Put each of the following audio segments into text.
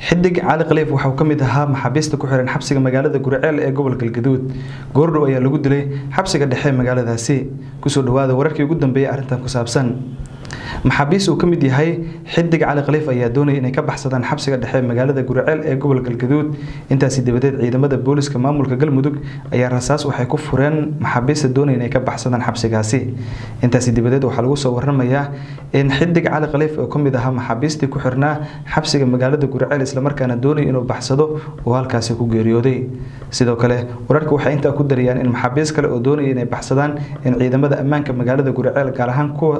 xidig cali khaliif waxauu ka mid ahaa maxaabiista ku xiran xabsiga magaalada guriceel ee gobolka galgaduud goordhow ayaa lagu dilay xabsiga dhexe magaaladaasi kusoo dhawaada wararkii ugu dambeeyay arrintan ku saabsan maxaabiis uu ka mid yahay xidig cali khaliif ayaa doonaya inay ka baxsadaan xabsiga dhexe magaalada guriceel ee gobolka galgaduud intaasi dabadeed ciidamada booliska maamulka galmudug ayaa rasaas waxay ku fureen maxaabiista doonaya inay ka baxsadaan xabsigaasi intaasi dabadeed waxaa lagu soo waramayaa in xidig cali khaliif oo ka mid ahaa maxaabiistii ku xirnaa xabsiga magaalada guriceel islamarkaana doonaya inuu baxsado uu halkaasi ku geeriyooday sidoo kale wararka waxay intaa ku darayaan in maxaabiis kale oo doonaya inay baxsadaan in ciidamada ammaanka magaalada guriceel gaar ahaan kuwa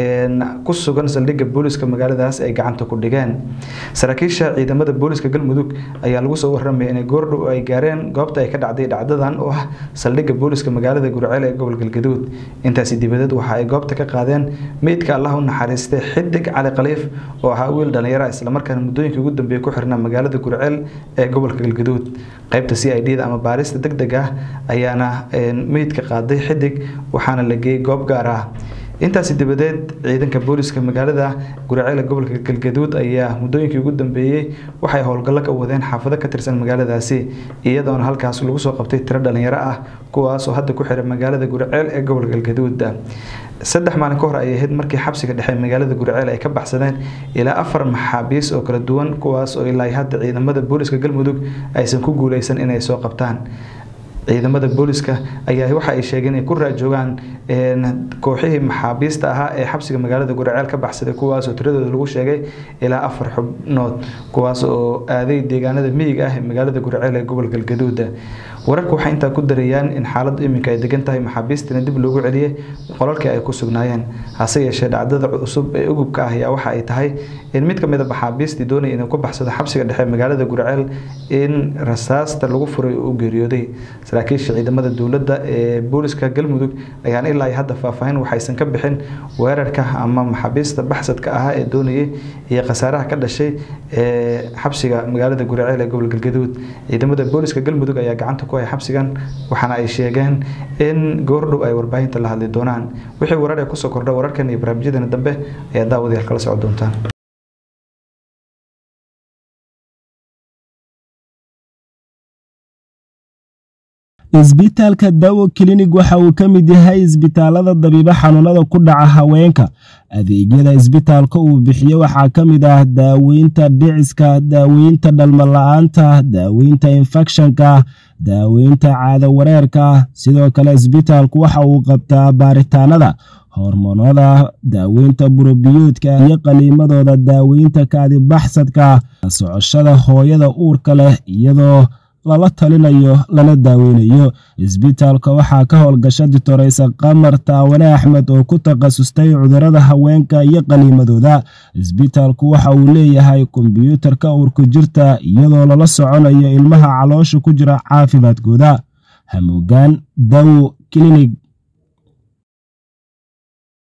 ku sugan saldhigga booliska magaaladaas ay gacanta ku dhigeen saraakiisha ciidamada booliska galmudug ayaa lagu soo waramaya inay goordhow ay gaareen goobta ay ka dhacday dhacdadan oo ah saldhigga booliska magaalada guriceel ee gobol galgaduud intaasi dibadeed waxa ay goobta ka qaadeen meydka allah u naxariistay xidig cali khaliif oo ahaa wiil dhallinyara islamarkaana muddooyinkii ugu dambeeyey ku xirnaa magaalada guriceel ee gobolka galgaduud qaybta c i d da ama baarista deg deg ah ayaana meydka qaaday xidig waxaana la geeyey goob gaar ah intaasi dabadeed ciidanka booliska magaalada guriceel gobolka galgaduud ayaa muddooyinkii ugu dambeeyey waxay howlgallo ka wadeen xaafado ka tirsan magaaladaasi iyadoona halkaas lagu soo qabtay tiro dhalinyaro ah kuwaasoo hadda ku xiray magaalada guriceel ee gobolka galgaduud saddex maalin ka hor ayay ahayd markii xabsiga dhexe magaalada guriceel ay ka baxsadeen ilaa afar maxaabiis oo kala duwan kuwaas oo ilaa hadda ciidamada booliska galmudug aysan ku guuleysan inay soo qabtaan ciidamada booliska ayaa waxa ay sheegeen inay ku raajoogaan kooxihii maxaabiista ahaa ee xabsiga magaalada guriceel ka baxsaday kuwaasoo tiradooda lagu sheegay ilaa afar xubnood kuwaas oo aaday deegaanada miyiga ah ee magaalada guriceel ee gobol galgaduuda wararka waxay intaa ku darayaan in xaaladdu iminka ay degan tahay maxaabiistina dib loogu celiyey qolalkii ay ku sugnaayeen hase yeeshee dhacdada cusub ee ugubka ah ayaa waxa ay tahay in mid ka mid a maxaabiistii doonaya inuu ku baxsado xabsiga dhexe magaalada guriceel in rasaasta lagu furay oo u geeriyooday saraakiisha ciidamada dowladda ee booliska galmudug ayaan ilaa hadda faahfaahin waxaysan ka bixin weerarka ama maxaabiista baxsadka ahaa ee doonayay iyo khasaaraha ka dhashay ee xabsiga magaalada guriceel ee gobol galgaduud ciidamada booliska galmudug ayaa gacanta ku hay xabsigan waxaana ay sheegeen in goordhow ay warbaahinta la hadli doonaan wixii warar ee kusoo kordha wararkan iyo barnaamijyadeena dambe ayaa daawadayaal kala socon doontaan isbitaalka dawo klinig waxa uu ka mid yahay isbitaalada dabiibo xanuunada ku dhaca haweenka adeegyada isbitaalka uu bixiyo waxaa ka mid ah daaweynta dhiciska daaweynta dhalmala-aanta daaweynta infekshanka daaweynta caado wareerka sidoo kale isbitaalku waxa uu qabtaa baaritaanada hormoonada daaweynta burobiyoodka iyo qaliimadooda daaweynta kaadibaxsadka socoshada hooyada uurka leh iyadoo lala talinayo lana daaweynayo isbitaalka waxaa ka howlgasha ditoreysa qamar taawane axmed oo ku takhasustay cudurada haweenka iyo qaliimadooda isbitaalku waxa uu leeyahay kombyuutarka uurku jirta iyadoo lala soconayo ilmaha caloosha ku jira caafimaadkooda hamuugaan dawo klinig